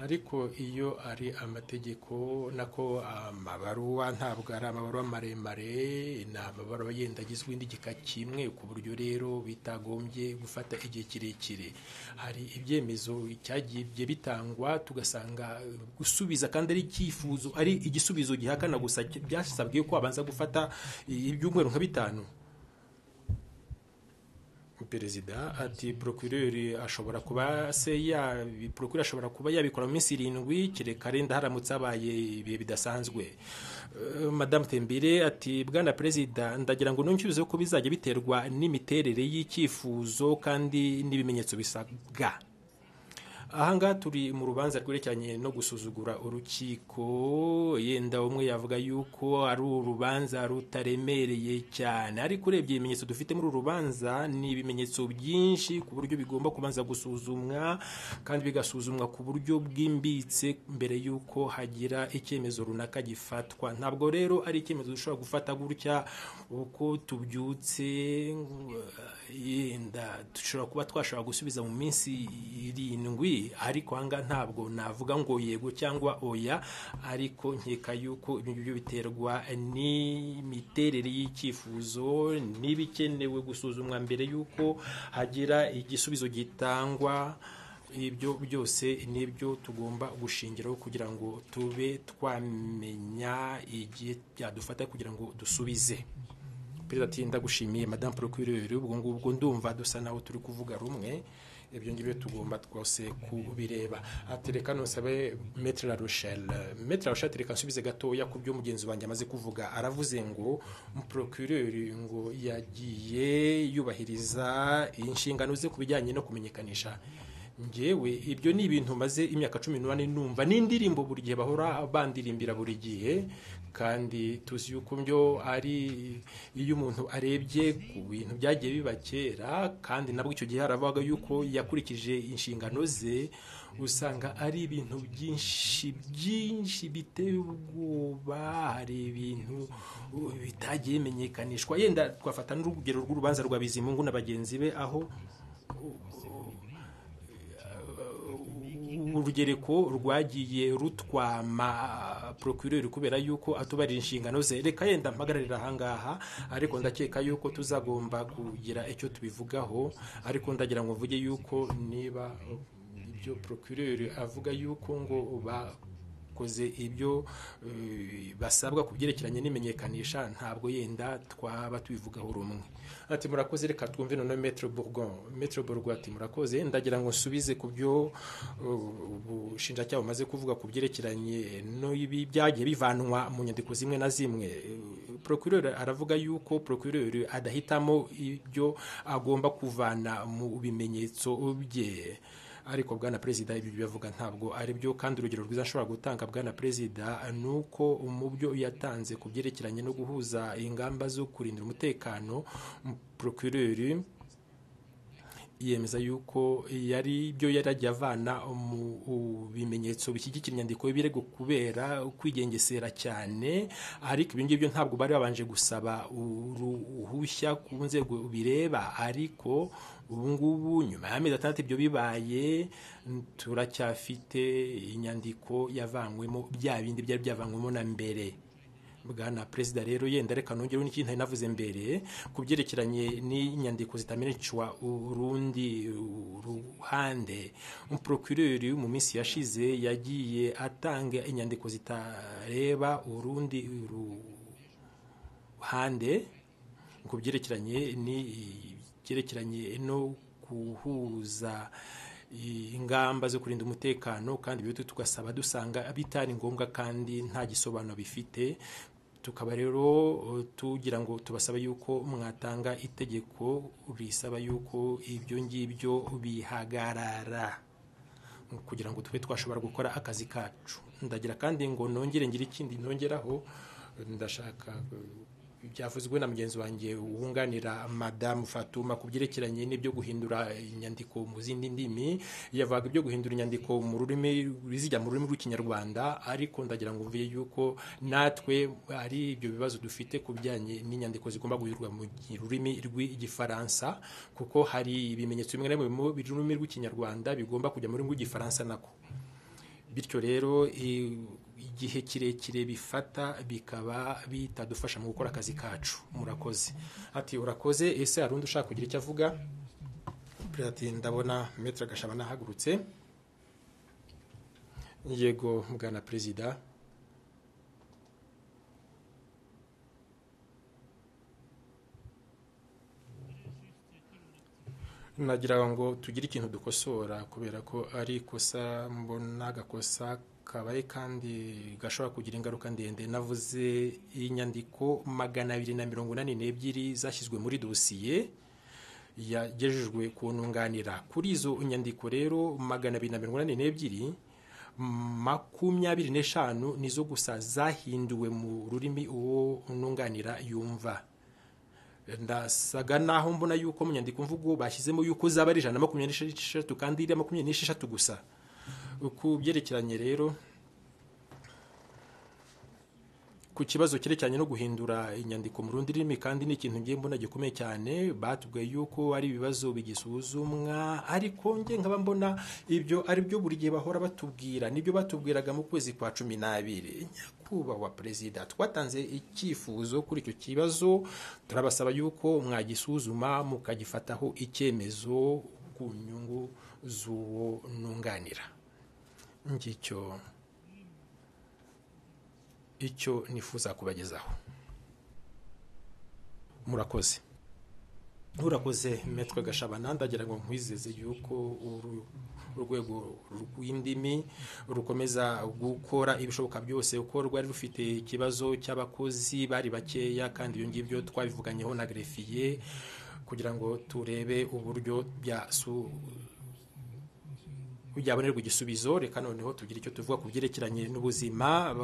ariko iyo ari amategeko nako amabaruwa ntabwo ari amabaruwa maremare ni amabaruwa yenda agizwe n'igika kimwe ku buryo rero bitagombye gufata igihe kirekire hari ibyemezo byagiye bitangwa tugasanga gusubiza kandi ari icyifuzo ari igisubizo gihakana gusa byasabwe ko wabanza gufata ibyumweru nka bitanu perezida ati porokireri ashobora kuba se ya porokireri ashobora kuba yabikora mu minsi irindwi kereka renda haramutse habaye ibihe bidasanzwe madamu tembire ati bwana perezida ndagira ngo nuncyuze ko bizajya biterwa n'imiterere y'icyifuzo kandi n'ibimenyetso bisabwa ahangaha turi mu rubanza rwerekeranye no gusuzugura urukiko yenda umwe yavuga yuko ari urubanza rutaremereye cyane ariko urebye ibimenyetso dufite muri uru rubanza ni ibimenyetso byinshi ku buryo bigomba kubanza gusuzumwa kandi bigasuzumwa ku buryo bwimbitse mbere y'uko hagira icyemezo runaka gifatwa ntabwo rero ari icyemezo dushobora gufata gutya uko tubyutse yenda dushobora kuba twashobora gusubiza mu minsi irindwi ariko ahangaha ntabwo navuga ngo yego cyangwa oya ariko nkeka yuko ibyo biterwa n'imiterere y'icyifuzo n'ibikenewe gusuzumwa mbere y'uko hagira igisubizo gitangwa ibyo byose nibyo tugomba gushingiraho kugira ngo tube twamenya igihe byadufata kugira ngo dusubize perezida ati ndagushimiye madamu porokirori ubwo ngubwo ndumva dusa naho turi kuvuga rumwe ibyo ngibyo tugomba twose kubireba atereka ntusabe metero rusheli metero rusheli atereka nsubize gatoya ku byo mugenzi wanjye amaze kuvuga aravuze ngo porokireri ngo yagiye yubahiriza inshingano ze ku bijyanye no kumenyekanisha ngewe ibyo ni ibintu maze imyaka cumi n'umunani numva n'indirimbo buri gihe bahora bandirimbira buri gihe kandi tuzi yuko byo ari iyo umuntu arebye ku bintu byagiye biba kera kandi nabwo icyo gihe haravuga yuko yakurikije inshingano ze usanga ari ibintu byinshi byinshi biteye ubwoba hari ibintu bitagiye bimenyekanishwa yenda twafata n'urugero rw'urubanza rwa bizimungu na bagenzi be aho urugereko rwagiye rutwama procureur kubera yuko atubarira inshingano ze reka yenda mpagararira ahangaha ariko ndakeka yuko tuzagomba kugira icyo tubivugaho ariko ndagira ngo mvuge yuko niba ibyo procureur avuga yuko ngo ba bakoze ibyo basabwa ku byerekeranye n'imenyekanisha ntabwo yenda twaba tubivugaho rumwe ati murakoze reka twumve none metero burgon metero burgon ati murakoze ndagira ngo nsubize ku byo ubushinjacyaha bumaze kuvuga ku byerekeranye n'ibi byagiye bivanwa mu nyandiko zimwe na zimwe procureur aravuga yuko procureur adahitamo ibyo agomba kuvana mu bimenyetso bye ariko bwana perezida ibyo bivuga ntabwo ari byo kandi urugero rwiza ashobora gutanga bwana perezida ni uko mu byo yatanze ku byerekeranye no guhuza ingamba zo kurindira umutekano procureur yemeza yuko yari byo yarajya avana mu bimenyetso bishyigikira inyandiko y'ibirego kubera kwigengesera cyane ariko ibi ngibyo ntabwo bari babanje gusaba uruhushya ku nzego bireba ariko ubu ngubu nyuma y'amezi atandatu ibyo bibaye turacyafite inyandiko yavanywemo bya bindi byari byavanywemo na mbere bwana perezida rero yenda reka nongereho n'ikintu nari navuze mbere ku byerekeranye n'inyandiko zitamenekwa urundi ruhande umuprokureri mu minsi yashize yagiye atanga inyandiko zitareba urundi ruhande ku byerekeranye n'ibyerekeranye no guhuza ingamba zo kurinda umutekano kandi ibyo tugasaba dusanga bitari ngombwa kandi nta gisobanuro bifite tukaba rero tugira ngo tubasaba yuko mwatanga itegeko risaba yuko ibyo ngibyo bihagarara kugira ngo tube twashobora gukora akazi kacu ndagira kandi ngo nongere ngire ikindi nongeraho ndashaka byavuzwe na mugenzi wanjye wunganira madamu fatuma ku byerekeranye n'ibyo guhindura inyandiko mu zindi ndimi yavuga ibyo guhindura inyandiko mu rurimi rizijya mu rurimi rw'ikinyarwanda ariko ndagira ngo mvuye yuko natwe ari ibyo bibazo dufite ku bijyanye n'inyandiko zigomba guhindurwa mu rurimi rw'igifaransa kuko hari ibimenyetso bimwe na bimwe mu rurimi rw'ikinyarwanda bigomba kujya mu rurimi rw'igifaransa nako bityo rero igihe kirekire bifata bikaba bitadufasha mu gukora akazi kacu murakoze ati urakoze ese hari undi ushaka kugira icyo avuga ndabona metero gashabana ahagurutse yego mugana perezida nagira ngo tugire ikintu dukosora kubera ko ari ikosa mbona agakosa kabaye kandi gashobora kugira ingaruka ndende navuze inyandiko magana abiri na mirongo inani n'ebyiri zashyizwe muri dosiye yagejejwe ku ntunganira kuri izo nyandiko rero magana abiri na mirongo inani n'ebyiri makumyabiri n'eshanu nizo gusa zahinduwe mu rurimi uwo ntunganira yumva ndasaga naho mbona yuko mu nyandiko mvugo bashyizemo yuko zaba ari ijana na makumyabiri n'esheshatu kandi iriya makumyabiri n'esheshatu gusa ku byerekeranye rero ku kibazo cyerekeranye no guhindura inyandiko mu rundi rurimi kandi ni ikintu ngiye mbona gikomeye cyane batubwiye yuko ari ibibazo bigisuzumwa ariko nge nkaba mbona ibyo ari byo buri gihe bahora batubwira nibyo batubwiraga mu kwezi kwa cumi n'abiri nyakubahwa perezida twatanze icyifuzo kuri icyo kibazo turabasaba yuko mwagisuzuma mukagifataho icyemezo ku nyungu z'uwo nunganira ngicyo icyo nifuza kubagezaho murakoze urakoze metwe gashabana ndagira ngo nkwizeze yuko urwego rw'indimi rukomeza gukora ibishoboka byose kuko rwari rufite ikibazo cy'abakozi bari bakeya kandi ibyo ngibyo twabivuganyeho na gerefiye kugira ngo turebe uburyo byasu byabonerwa igisubizo reka noneho tugira icyo tuvuga ku byerekeranye n'ubuzima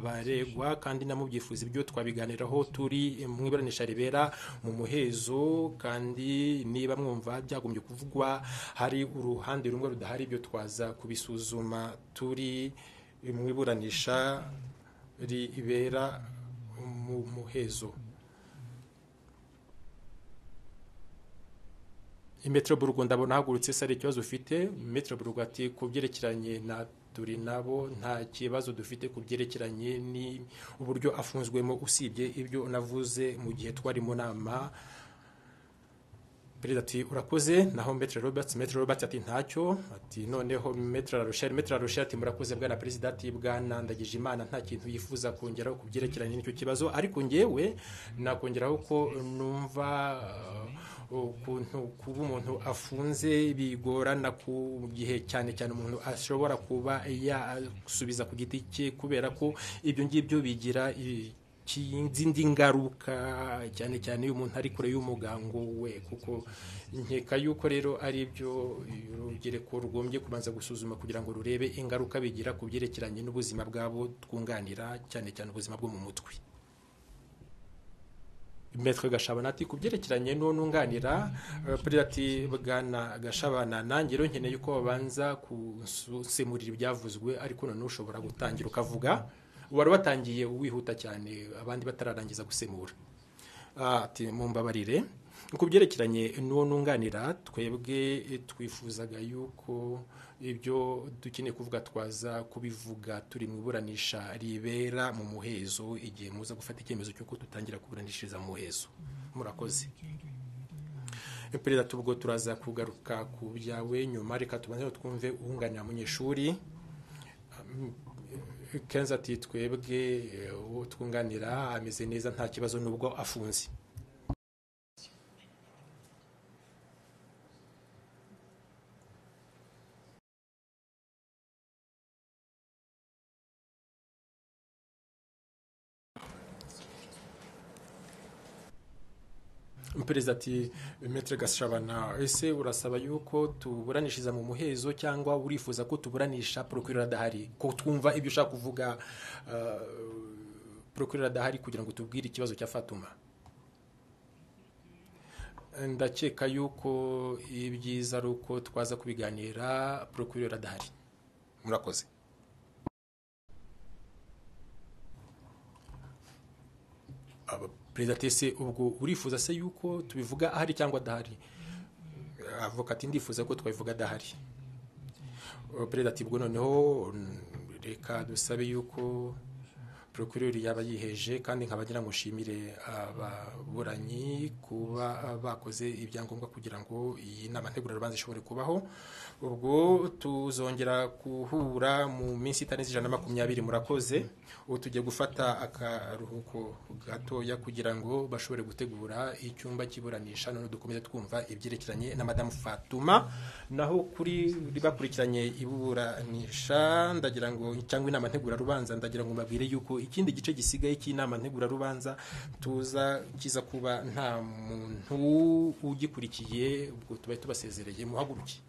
baregwa kandi na mu byifuza ibyo twabiganiraho turi mu iburanisha ribera mu muhezo kandi niba mwumva byagombye kuvugwa hari uruhande rumwe rudahari ibyo twaza kubisuzuma turi mu iburanisha ribera mu muhezo metero burugu ndabona ahagurutse se ari ikibazo ufite metero burugu ati ku byerekeranye na turi nabo nta kibazo dufite ku byerekeranye n'uburyo afunzwemo usibye ibyo navuze mu gihe twari mu nama perezida ati urakoze naho metero robert metero robert ati ntacyo ati noneho metero arushari metero arushari ati murakoze bwana perezida ati bwana ndagije imana nta kintu yifuza kongeraho ku byerekeranye n'icyo kibazo ariko ngewe nakongeraho ko numva ukuntu kuba umuntu afunze bigorana ku gihe cyane cyane umuntu ashobora kuba yasubiza ku giti cye kubera ko ibyo ngibyo bigira izindi ngaruka cyane cyane iyo umuntu ari kure y'umugango we kuko nkeka yuko rero ari byo urubyiruko rugombye kubanza gusuzuma kugira ngo rurebe ingaruka bigira ku byerekeranye n'ubuzima bwabo twunganira cyane cyane ubuzima bwo mu mutwe metero gashabana ati ku byerekeranye n'uwo nunganira ati bwana gashabana nanjye rero nkeneye ko babanza gusemurira ibyavuzwe ariko noneho ushobora gutangira ukavuga wari watangiye wihuta cyane abandi batararangiza gusemura ati mumbabarire ku byerekeranye n'uwo nunganira twebwe twifuzaga yuko ibyo dukeneye kuvuga twaza kubivuga turi mu iburanisha ribera mu muhezo igihe muza gufata icyemezo cy'uko dutangira kuburanishiriza mu muhezo murakoze perezida tubwo turaza kugaruka ku byawe nyuma reka tubanze twumve uwunganira munyeshuri kenshi ati twebwe uwo twunganira ameze neza nta kibazo n'ubwo afunze perezida ati metero gashabana ese urasaba yuko tuburanishiriza mu muhezo cyangwa urifuza ko tuburanisha porokirori adahari ko twumva ibyo ushaka kuvuga porokirori adahari kugira ngo tubwire ikibazo cya fatuma ndakeka yuko ibyiza ari uko twaza kubiganira porokirori adahari murakoze perezida tese ubwo urifuza se yuko tubivuga ahari cyangwa adahari avuga ati ndifuza ko twabivuga adahari perezida ati ubwo noneho reka dusabe yuko porokirori yaba yiheje kandi nkabagira ngo nshimire ababuranyi kuba bakoze ibyangombwa kugira ngo iyi nama ntegurarubanza ishobore kubaho ubwo tuzongera guhura mu minsi itarenze ijana na makumyabiri murakoze ubu tugiye gufata akaruhuko gatoya kugira ngo bashobore gutegura icyumba cy'iburanisha none dukomeze twumva ibyerekeranye na madamu fatuma naho kuri bakurikiranye iburanisha ndagira ngo cyangwa inama ntegurarubanza ndagira ngo mbabwire yuko ikindi gice gisigaye cy'inama ntegurarubanza tuza kiza kuba nta muntu ugikurikiye ubwo tuba tubasezereye muhaguruke